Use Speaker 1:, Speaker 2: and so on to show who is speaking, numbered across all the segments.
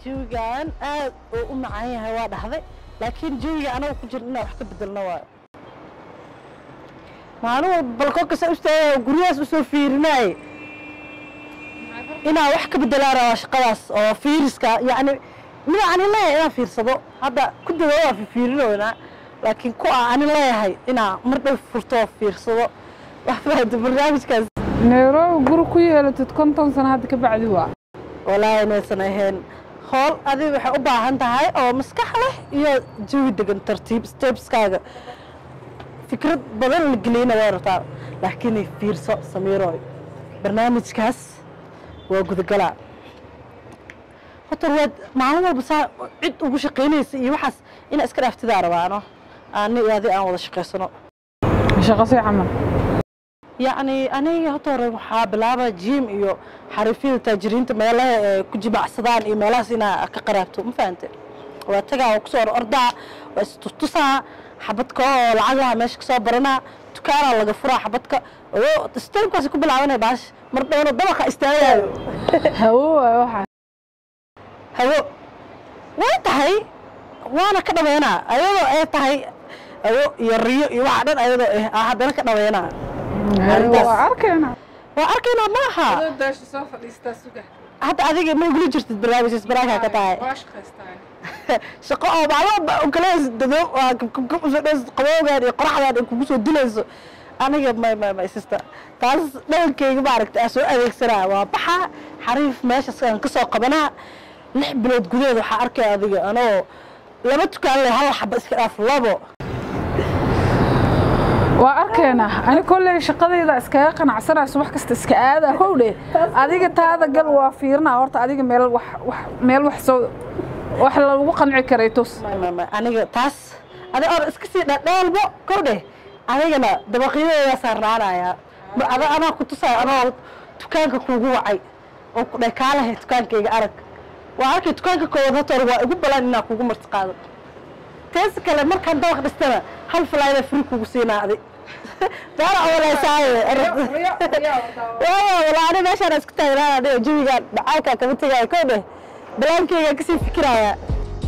Speaker 1: jawigan aad uu u macaan yahay waa dhahday laakiin jawiga anaga ku jirna inaan wax ka bedelno waayo maalin walba balkoonka ustaagaya guryahaas usoo fiirinaaye inaan wax ka bedelaan rabaa shaqadaas oo fiiriska yacni mida ani leeyahay inaan fiirsado hadda ku dada waa fiirinoynaa laakiin ku ah ani leeyahay inaan mar dhow furto oo fiirsado wax fahamta barnaamijkaas
Speaker 2: nairobi guri ku yeelatid konton sano hadda ka bacdi waa
Speaker 1: walaahi inaysan ahayn hool adiga waxay u baahan tahay oo maskax leh iyo jawi degan tartiib stepskaaga fikrad badan la geliyna way rabtaa laakiin fiirso samiiroy barnaamijkaas waa gudagalaa hotor waad maalin walba saa cid ugu shaqaynaysa iyo waxaas inaa iska dhaaftidaa rabaano ani iyo adi aan wada shaqaysano
Speaker 2: shaqasii camal
Speaker 1: yacni aniga horta hore waxaa bilaaba jim iyo xariifyada taajiriinta meelaha ee ku jimacsadaan iyo meelahaas inaa ka qaraabto ma fahante waa tagaa waa kusoo ordaa waa isturtusaa xabadka oo lacagaha meesha kasoo baranaa dukaanaa laga furaa xabadka stepkaasi ku bilaabanaya baash mar dhowna dabaqa istaagayo
Speaker 2: hawo waay waxaa
Speaker 1: hawo way tahay waana ka dhabeynaa ayadoo ay tahay hawo iyo riyo iyo waxa dhan ayadoo eh aa haddana ka dhabeynaa Arrintaas.
Speaker 2: waa arkayna
Speaker 1: waa arkaynaa maaha
Speaker 2: daasha soo fadhiistaa suga
Speaker 1: hadda adiga ma igula jirtid barnaamijkaas baraankaa ka tahay
Speaker 2: waa shaqaystaa
Speaker 1: shaqo oo maalmo ukaleys dado waa kabkab usoo dheys qabowgaan iyo qoraxdaan ay kugu soo dilayso aniga may may may sister taas dhaqankayga maaragta aa soo adeegsanaa waa baxa xariif meeshaas aan ka soo qabanaa lix bilood gudaheed waxaa arkaya adiga anoo laba tukaan leh hal xaba iska dhaaf labo
Speaker 2: waa arkaynaa ani kolley shaqadayda iskaga qanacsanayso wax kasta iska aada howdhe adiga taada gal waa fiirinaa horta adiga meel wax wax meel wax soo wax lagu qanci karay tus
Speaker 1: may may may aniga taas adiga or iska sii dhadheelbo kow dheh adigana dabaqyadeedaa saarnaanayaa mar ada anaa ku tusaayo anoo dukaanka kuugu wacay oo ku dheh kaalahay dukaankayga arag waa arkay dukaanka koowaad horta hore waa igu balan inaa kugu marti qaado teesa kale markaan dabaq dhistana hal falaayada fri kugu siinaa adi daara awalaysaaye walaa ani meeshaan isku taagnaan aniga jawigaan dhacaalkaa kama tegaayo kow dheh balaankaygaa kasii fikirayaa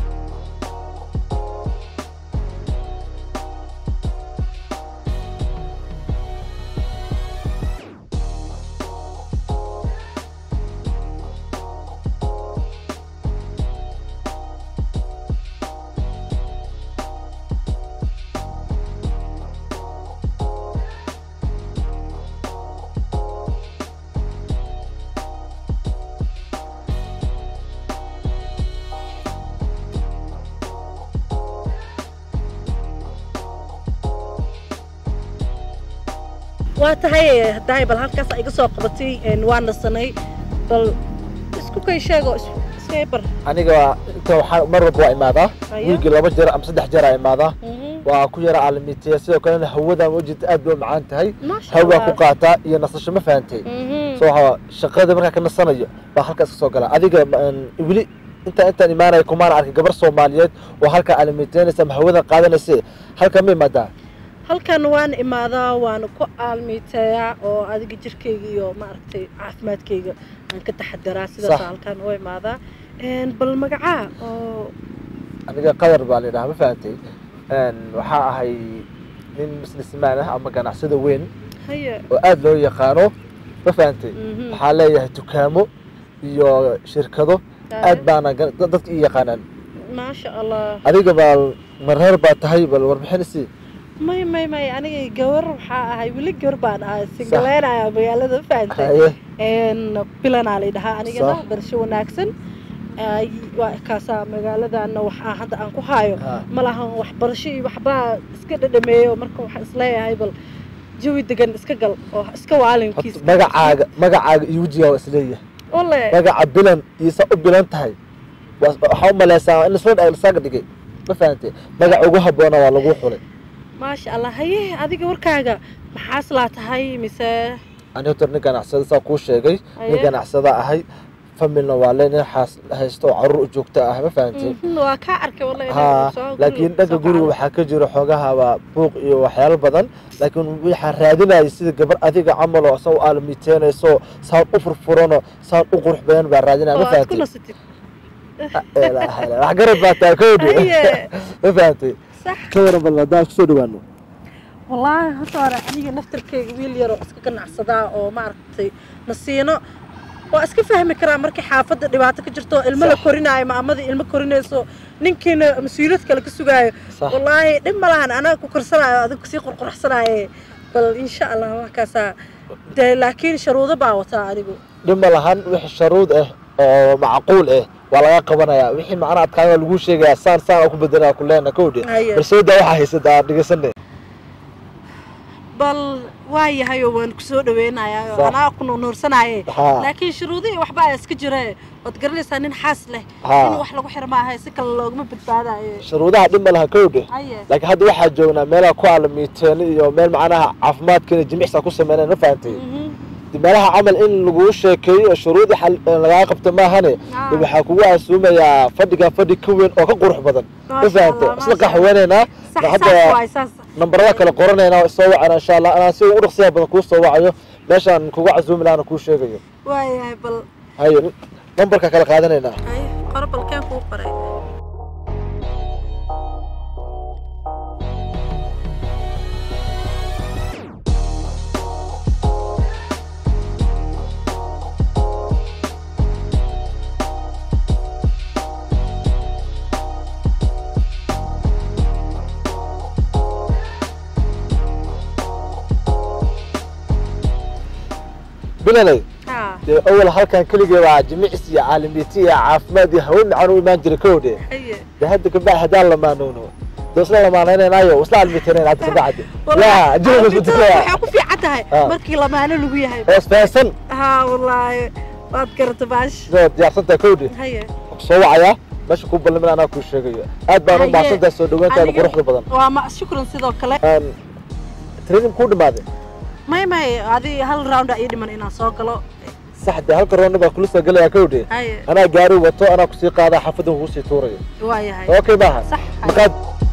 Speaker 1: waa tahay dahay bal halkaas iga soo qabatay waa nasanay bal isku kay sheego iska bar
Speaker 3: aniga inta waxaa mar walba waa imaadaa
Speaker 1: Hayo.
Speaker 3: wiigii laba jeer ama saddex jeer aa imaadaa waa ku yara aalamiiteya sidoo kalena hawadan wajita aad bay u macaan tahay
Speaker 1: maasha
Speaker 3: hawaa ku qaataa iyo nasasho ma fahantay so waxaa shaqada markaa ka nasanayo baa halkaas ka soo gala adiga een, weli intaan intaan imaanaya kumaana arkay gabar soomaaliyeed oo halkaa aalamiiteynaysa ama hawadan qaadanaysa halkaa ma imaadaa
Speaker 1: halkan waan imaadaa waana ku aalmiiteeyaa oo adiga jirkayga iyo maaragtay caafimaadkayga aan ka taxadaraa sidaas
Speaker 3: Sax.
Speaker 1: halkan u imaadaa Een, bal magacaa oo
Speaker 3: aniga qadar baa la yidhaha ma fahantay Een, waxaa ahay nin businessman ah ama ganacsada weyn
Speaker 1: haye
Speaker 3: oo aad loo yaqaano ma fahantay
Speaker 1: Mhm.
Speaker 3: waxaa leeyahay dukaamo iyo shirkado aad baana ga- dad- dadka ii yaqaanaan
Speaker 1: maasha allah
Speaker 3: adiga baa mareer baa tahay bal warbixin isii
Speaker 1: may may may aniga gabar waxaa ahay weli gabar baan ahay singaleynayaa magaalada fahantay
Speaker 3: haye
Speaker 1: een bilanaa la dhahaa anigana
Speaker 3: Sax.
Speaker 1: barasho wanaagsan Ay, waa kaasaa magaaladana waxaa hadda aan ku haayo
Speaker 3: Ha.
Speaker 1: ma lahan waxbarasho iyo waxbaa iska dhadhameeyo marka waxaan isleeyahay bal jawi degan iska gal oo iska waalinkiis
Speaker 3: Horta magacaaga magacaaga iyo wejigaa waa isleeyahay
Speaker 1: ole
Speaker 3: magaca bilan iyo saa u bilan tahay waa- waxaa u maleysaa in isla dha- lisaaga dhigay ma fahantay magaca ugu habboona waa lagu xulay
Speaker 1: maasha allah haye adiga warkaaga maxaas laa tahay mise
Speaker 3: ani horta nin ganacsada saa kuu sheegay nin
Speaker 1: Haye.
Speaker 3: ganacsada ahay familna waa le nin xaas haysto oo caruur u joogta ah ma fahantay
Speaker 1: Mhm, waa kaa arkay wallahi
Speaker 3: ha
Speaker 1: inaan soo guri-
Speaker 3: laakiin dhanka
Speaker 1: soo
Speaker 3: guriga
Speaker 1: kacay.
Speaker 3: waxaa ka jira xoogaha waa buuq iyo waxyaalo badan laakiin waxaa raadinaya sida gabar adiga camal oo sa u aalamiiteynayso saan u furfuranoo saan u qurux badan baa raadinaya
Speaker 1: oo
Speaker 3: ma
Speaker 1: aad ku
Speaker 3: fahantay
Speaker 1: nasatid
Speaker 3: ilaaha ilaaha. wax garad baa tahay kowdhi
Speaker 1: Haye.
Speaker 3: ma fahantay
Speaker 1: sax
Speaker 3: ka waran bal haddaan kusoo dhawaano
Speaker 1: wallaahi horta hore aniga naftarkeyga wiil yaroo iska ganacsadaa oo maaragtay nasiino waa iska fahmi karaa markii xaafadda dhibaato ka jirto ilmo la korinaayo maamadii ilmo korinayso ninkiina mas-uuliyad kale ka sugaayo
Speaker 3: Sax.
Speaker 1: wallaahi dhib ma lahan anaga ku korsanaayo adiga kusii qorqorxsanaaye bal insha allah waa kaasaa dee laakiin sharuudo baa wataa anigu
Speaker 3: dhima lahan wixii sharuud ah oo macquul ah waa laga qabanayaa wixii macnaha adkaan waa lagu sheegayaa saan saan oo ku bedelaa ku leena kowdhi
Speaker 1: Haye.
Speaker 3: balsooda waxaa haysata aan dhegeysanay
Speaker 1: bal waa yahay oo waan kusoo dhaweynayaa oo
Speaker 3: Sax.
Speaker 1: anaa ku nuursanaaye
Speaker 3: Haa.
Speaker 1: laakiin shuruudihii waxba ayaa iska jira waad garanaysaa nin xaas leh
Speaker 3: Haa.
Speaker 1: in wax lagu xiro maaha si kale loogama badbaadayo
Speaker 3: shuruudaha dhima lahan kowdhi
Speaker 1: haye
Speaker 3: laakiin hadda waxaa joognaa meelaha ku aalamiiteen iyo meel macnaha caafimaadkeena jimicsa ku sameyneen ma fahantay
Speaker 1: Mhm.
Speaker 3: dib meelaha camal in laguu sheekeeyo oo shuruudii xal- ee lagaa qabta maahane
Speaker 1: Ah.
Speaker 3: dib waxaa kugu asuumayaa fadhiga fadhi ka weyn oo ka qurux badan ma
Speaker 1: Maasha
Speaker 3: fahantay
Speaker 1: Allah,
Speaker 3: isla
Speaker 1: maasha
Speaker 3: qaxweynaynaa
Speaker 1: sax
Speaker 3: hadda
Speaker 1: saas waay saas
Speaker 3: nambarada kale qoranaynaa oo soo wacana insha allah anaa si ugu dhaqsiya badan kuu soo wacayo meeshaan kugu casuumi lahana kuu sheegayo
Speaker 1: waayahay bal
Speaker 3: haye nambarka kale qaadanaynaa
Speaker 1: haye qoro balkeen kuu qoray
Speaker 3: bilalay
Speaker 1: haa
Speaker 3: dee awal halkan keligee baa jimicsi iyo caalamiiti iyo caafimaad iyo hawe macaan u imaan jiray kowdhe
Speaker 1: haye
Speaker 3: dee hadda kabacdi haddaan lamaanowno dee isla lamaanaynaynayo isla caalamiitanayn hadda kabacdi
Speaker 1: Wallaahi,
Speaker 3: yaa jirka
Speaker 1: caafimaadka
Speaker 3: isbeddelaya
Speaker 1: waxay ku fiican tahay
Speaker 3: Ah.
Speaker 1: markii lamaano lagu yahay
Speaker 3: oo isfahansan
Speaker 1: haa wallaahi waad garata baash
Speaker 3: sidoo diyaarsantahay kowdhe
Speaker 1: haye
Speaker 3: soo wacayaa meesha kuu ballimin anaa kuu sheegayo aad baan u
Speaker 1: Haye.
Speaker 3: mahadsantahay soo dhaweyntaada
Speaker 1: Aniga-
Speaker 3: quruxda badan
Speaker 1: waa ma shukran sidoo kale
Speaker 3: Aan training kuu dhamaaday
Speaker 1: may may adi hal round ii dhiman inaan soo galo
Speaker 3: sax dee halka roonna baa kula soo gelayaa kowdhe
Speaker 1: haye
Speaker 3: anaa gaari wato anaa kusii qaadaa xaafadda kugu sii tuurayo
Speaker 1: waayahay
Speaker 3: okay maaha
Speaker 1: sax haye.
Speaker 3: markaad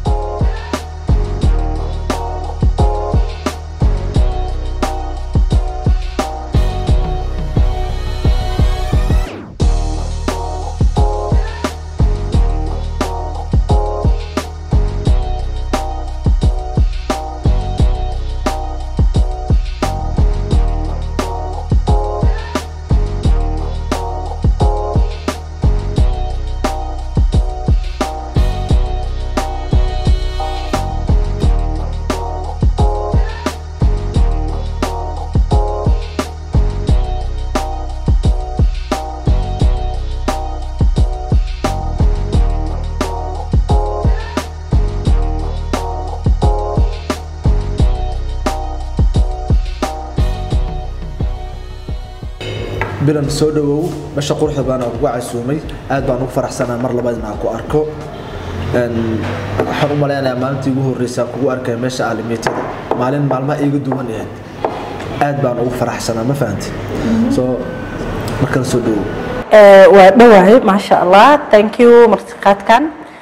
Speaker 3: bilan soo dhawow meesha quruxda baan kugu casuumay aad baan ugu faraxsanaa mar labaad inaan ku arko Een, waxaan u malaynayaa maalintii ugu horreysay aan kugu arkaya meesha aalimiitada maalin maalmaha iiga duwan ahayd aad baan ugu faraxsanaa ma fahanti soo markale soo dhawow
Speaker 1: waa dhowahay maasha allah thank you martiqaadkan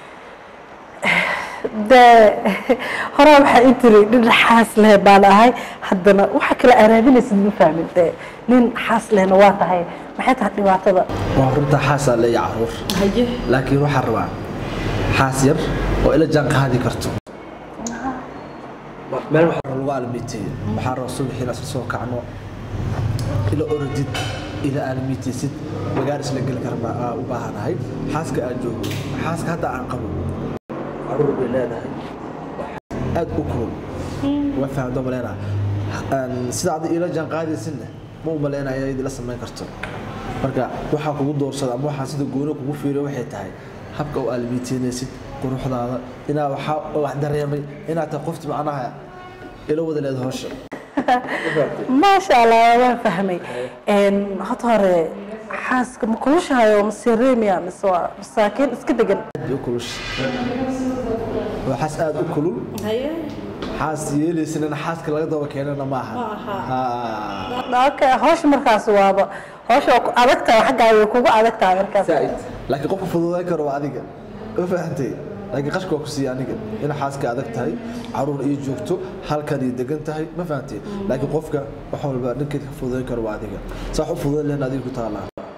Speaker 1: de horaa waxaa ii tiri nin xaas leh baan ahay haddana waxa kala araabinaysid ma fahmin de nin xaas lehna waa tahay maxay tahay dhibaatada
Speaker 3: waa runta xaasaa leeya caruur
Speaker 1: haye
Speaker 3: laakiin waxaan rabaa xaas yar oo ila jaan qaadi karto meel waxaa lagu aalamiiteeye waxaa raba subaxii inaan isla soo kacno ila orodid ila aalamiiteysid magaar isla geli karma aa u baahanahay xaaska aan joogo xaaska hadda aan qabo caruur bay leedahay aad u kulul waa fahamto maleynaa sida adi ila jaan qaadaysidna ma u maleynaya id ila samayn karto marka waxaa kugu doorsada ama waxaa sida gooni kugu fiiriyo waxay tahay habka u aalamiiteynaysid quruxdaada inaa waxaa wax dareemay inaad tahay qofti macnaha ila wada leed howsha
Speaker 1: maasha allah waan fahmay hota hore xaaska ma kulushahayo ma sireemiya mise waa masaakiin iska degan
Speaker 3: aad bay u kulusha waa xaas aad u kulul xaas yeelaysana xaaska laga daba keenana ma aha
Speaker 1: okay hawsha markaas waaba hawsha waa ku adag tahay xaggaaga way kugu adag tahay markaas
Speaker 3: laakiin qofka fududayn karo waa adiga ma fahantay laakiin qashka waa ku siiya aniga in xaaska adag tahay caruur iyo joogto halkan iyo degan tahay ma fahantay laakiin qofka wax walba dhankeed ka fududayn karo waa adiga saa wax u fududayn lehen adiga ku taalaa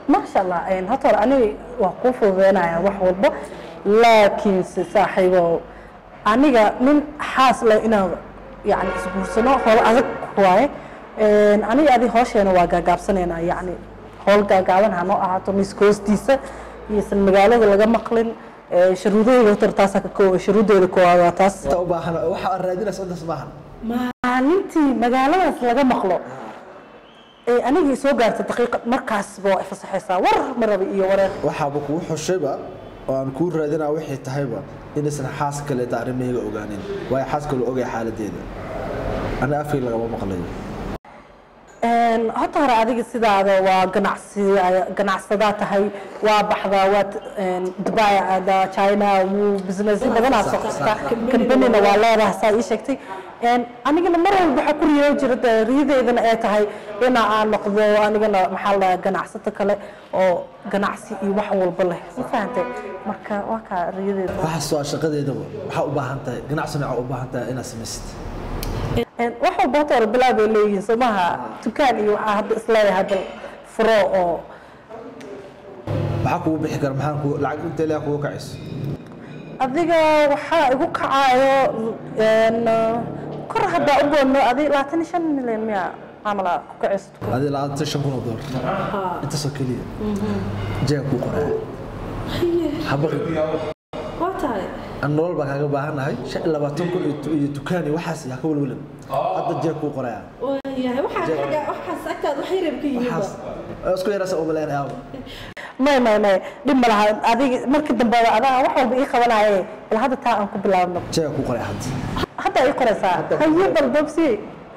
Speaker 1: maasha allah een, horta hore aniga waa kuu fududeynaya wax walba laakiinse saaxiibo aniga nin xaas leh inaan yani isguursano howl adag waaye Een, aniga adi hoosheena waa gaagaabsanaynaa yani howl gaagaaban hanoo ahaato miska hoostiisa iyosan magaalada laga maqlin Ee, sharuudahooda horta taasaa ka koowa sharuudeeda koowaad waa taas
Speaker 3: inta u baahan waxa aad raadinaysa intaas maahan
Speaker 1: maalintii magaaladaas laga maqlo ee anigii soo gaarta daqiiqad markaasba waa ifasaxaysaa war marabi iyo wareer
Speaker 3: waxaaba kugu xushayba oo aan kuu raadinaa waxay tahayba inaysan xaas kaleeta arrimahayga ogaanin waayo xaas kale ogaya xaaladeeda aniga afkay lagama maqlayo
Speaker 1: Een, horta hore adiga sidaada waa ganacsi ganacsadaa tahay waa baxdaa waa een, dubai aadaa china wuu business badanaa soo qabtaa kambanina waa leedahay saa ii sheegtay Een, anigana mar walba waxaa ku riyo jira dee riyadeydana ay tahay ina aan noqdo anigana maxaa la dhahaa ganacsato kale oo ganacsi iyo wax walba leh ma fahantay marka waa kaa riyadeeda
Speaker 3: waxaas waa shaqadeedaba waxaa u baahan tahay ganacsina waxaa u baahan tahay inaad samaysid
Speaker 1: Een, wax walba horta hore bilaab bay leeyihiin soo maaha dukaan iyo waxaa hadda isleeyahay bal furo oo
Speaker 3: maxaa kugu bixi kara maxaa kugu lacag inta ilaa kugu kacayso
Speaker 1: adiga waxaa igu kacayo een, kor haddaa u boodno adi labaatan iyo shan milyan miya camal aa ku kacayso
Speaker 3: adii labaatan shan kun oo doolar intaasoo keliya jeega kuu qoraya habaqi
Speaker 1: waa tahay
Speaker 3: aan nolol baa kaaga baahannahay shan iyo labaatan kun iyo tu- iyo dukaan iyo waxaas yaa ka welwelan hadda jeeg kuu qoraya
Speaker 1: waayahay waxaas agtaad wax yarab ka
Speaker 3: waxaas isku yarasa umaleyn aaba
Speaker 1: may may may dhib ma laha adiga markii dambe adaa wax walba ii qabanaye bal hadda taa aan ku bilaabno
Speaker 3: jeega kuu qoraya hadda
Speaker 1: hadda ii qoraysaa haye bal dobsi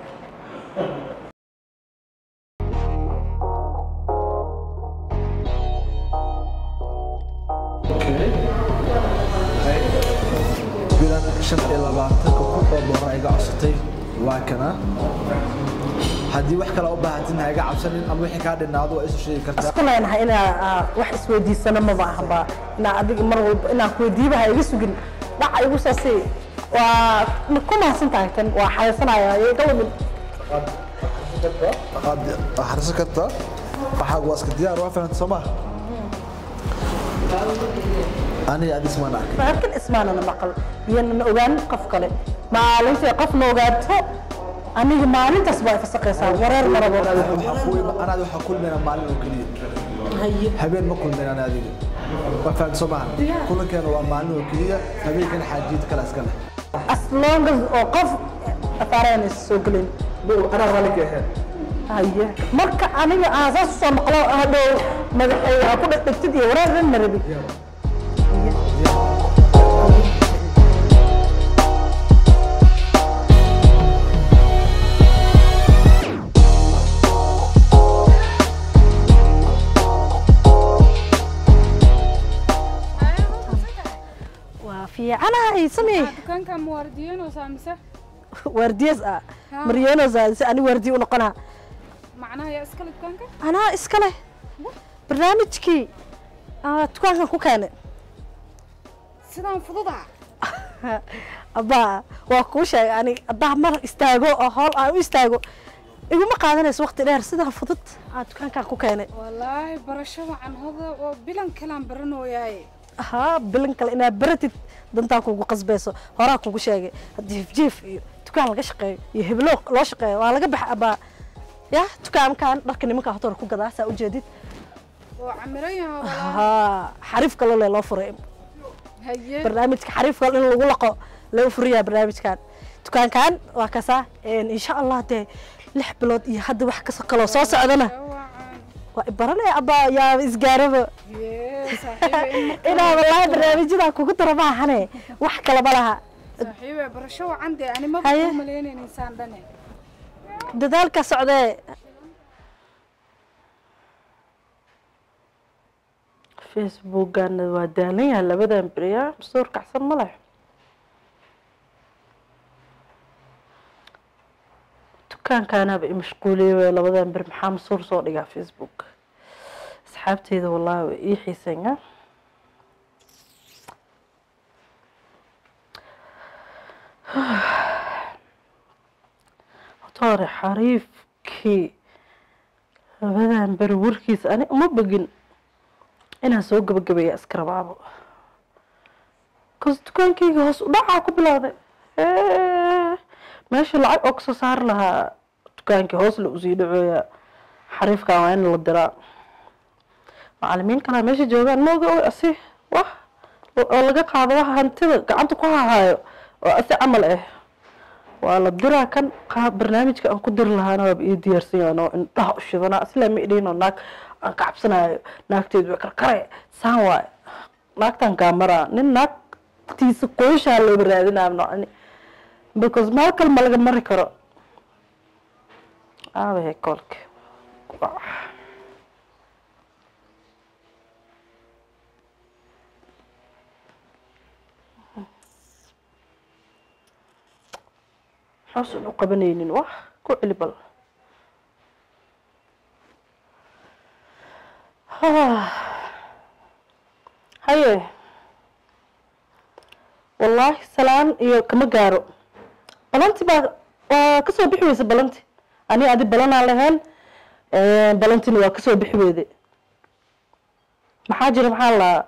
Speaker 3: bilan shan iyo labaatanka kun oo doolar iga codsatay waa kana haddii wax kale u baahatin ha iga cabsanin ama wixii kaa dhinaado waa isu sheegi kartaa
Speaker 1: isku leenahay inaa aa, wax isweydiisano maba ahanba inaa adiga mar walba inaan kuweydiiba ha iga sugin dhaca igu soo sii waa ma ku mahadsan tahay tan waa xayaysanaya iga lumin
Speaker 3: waxaad akhrisan kartaa waxaa waa iska diyaar waa fahanta soo maha aniga adis maan arkay
Speaker 1: laakiin ismaanana maqal iyanana ogaanin qof kale maalintii qofna ogaato aniga maalintaas baa ifasaqaysaa wareer marabo
Speaker 3: waxaa ku ima anaad waxaa kulmayna maalin oo keliya habeen ma kulmayn ana adiga waa fahanta soo maha kulankeena waa maalin oo keliya habeenkana xaajiid kale iska leh
Speaker 1: as long as oo qof afaareen soo gelin
Speaker 3: anaa raalli ka ahayn
Speaker 1: haye marka aniga aan saas usoo maqlo hadhow madaxay aa ku dhegtid iyo wareer dhan marabi waa fiicanahay samee
Speaker 2: dukaanka ma waardiyeynaysaa mise
Speaker 1: waardiyas ah
Speaker 2: Ha.
Speaker 1: maryeenosa si ani waardiye u noqonaa
Speaker 2: macnaha yaa iskale dukaanka
Speaker 1: anaa iska leh barnaamijkii aa dukaankan ku keenay
Speaker 2: sidaan fududa
Speaker 1: abbaa waa kuu sheegay ani haddaa mar istaago oo howl aan u istaago iguma qaadanayso waqti dheer sidaa fudud aa dukaankan ku keenay
Speaker 2: wallaahi barasho wacan hoda oo bilan kalaan baranooyaaye
Speaker 1: haa bilin kale inaad baratid dantaa kugu qasbayso horaa kugu sheegay jiif jiif iyo dukaan laga shaqeeyo iyo heblo loo shaqeeyo waa laga baxa abbaa ya dukaankan dharka nimanka hotor ku gadaa saa ujeedid
Speaker 2: oo camiran yaha wallaahi
Speaker 1: haa xariif kale le loo furay
Speaker 2: haye
Speaker 1: barnaamijka xariif kale in lagu laqo lagu furiyaa barnaamijkan dukaankan waa kasaa insha allah dee lix bilood iyo hadda wax kasa kaloo soo socdana
Speaker 2: wacan
Speaker 1: waa ibaranaya abbaa yaaba isgaaraba
Speaker 2: yee saaxiibe in marka
Speaker 1: inaa wallaahi barnaamijyadaa kugu dara maahane wax kalaba laha
Speaker 2: saaxiibe barasho wacan dee ani maba
Speaker 1: Haye.
Speaker 2: ku malaynaynaysaan dhane
Speaker 1: dadaalka socdee facebookana waa daalan yahay labadan beriya masuur kacsan ma leh dukaankaanaaba imashquuliyey wey labadan beri maxaa masuur soo dhigaa facebook asxaabteyda wallaahi way ii xiisanya hore xariifkii labadan beri warkiisa ani uma bogin inaan soo gabagabeeya iska rabaabo kas dukaankayga hoos u dhacaa ku bilowday meesha lacag oo kasoo saari lahaa dukaankii hoos la usii dhacooya xariifkan waa in la diraa macalimiin kalaa meesha joogaan mooga oy asi wah oo laga qaado waxa hantida gacanta ku hahaayo oo asi camal ah waa la diraa kan qaab barnaamijka aan ku diri lahaana waaba ii diyaarsan yahan oo indhaha u shidanaa asilaa ma idhiin oo naag aan ka cabsanayo naagteedu way karkare saan waay naagtan kaamaraa nin naagtiisa qoyshaa looba raadinaa nocni because meel kale ma laga mari karo aabahe koolka xoosun u qabanaynin wax ku celi bal haye wallaahi salaan iyo kama gaaro balanti baa waa kasoo bixi weysa balanti ani adi balanaan lahayn balantina waa kasoo bixi weyde maxaa jira maxaa laa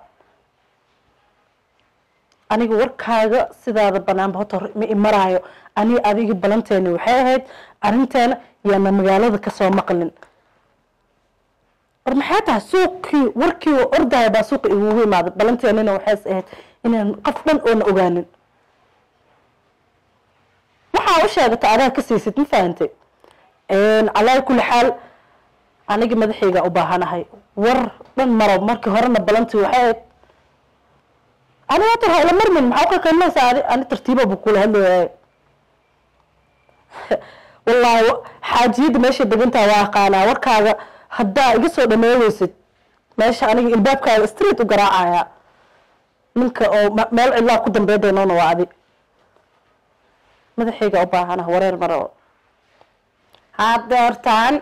Speaker 1: aniga warkaaga sidaada banaanba horta hore ma imaraayo ani adiga balanteeni waxay ahayd arrinteena yaana magaalada kasoo maqlin war maxay tahay suuqii warkii oo ordaya baa suuqa igugu imaaday balanteenina waxays ahayd inaan qof dhan oona ogaanin waxaa u sheegata adaa ka siisid ma fahantay calaa kulli xaal aniga madaxayga u baahanahay war dhan maro markii horena balantii waxay ahayd ani hata ha ila marmin maxaa uqaqiimaysaa ani ani tartiiba buu kula hadlayay wallaahi xaajiyadda meeshay degantaha waa aqaanaa warkaaga haddaa iga soo dhameeweysid meesha aniga ilbaabkaaga street u garaacaya ninka oo meel cidlaa ku dambeydaynoona waa adi madaxayga u baahana wareer maro hadeertaan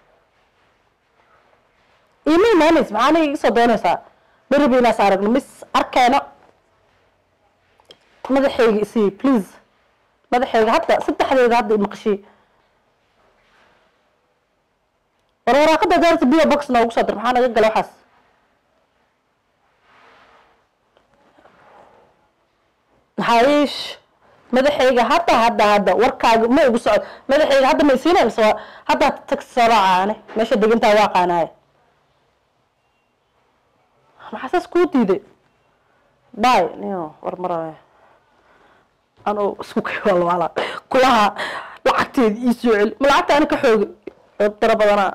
Speaker 1: ima imaanays maxaa aniga iga soo doonaysaa beriba inaas aragno mis arkeeno madaxayga isii please madaxayga hadda saddexdeeda hadda imaqashii war waraaqada daarta bio box noogu soo dir maxaa naga gala waxaas hayish madaxayga hadda hadda hadda warkaaga ma igu socod madaxayga hadda ma isiinay mise waa hadda tagsi soo raacaane meesha degantaa waa qaanaaye maxaa saas kuu diiday bay niyo war maraya anoo isku kewalwaala kulaha lacagteeda ii soo celi ma lacagta ani ka xoogi daro badanaa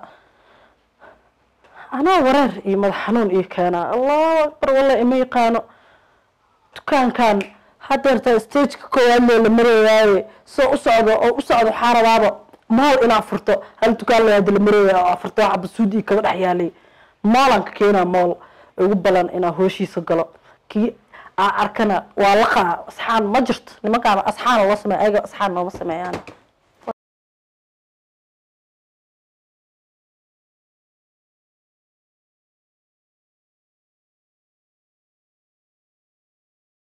Speaker 1: anaa wareer iyo madax xanuun ii keenaa allahu akbar walla ima yaqaano dukaankan hadeerta stageka koowaad loo la marayaaye soo u socdo oo u socdo waxaa rabaaba maal inaa furto hal dukaan layaada la maraya oo afurto waxa basuud ii kaba dhex yaalay maalan ka keenaa mool ugu balan inaa hooshiisa galo kii aa arkana waa laqaa asxaan ma jirto nimankaana asxaan loo sameeya ayaga asxaan nooma sameeyaan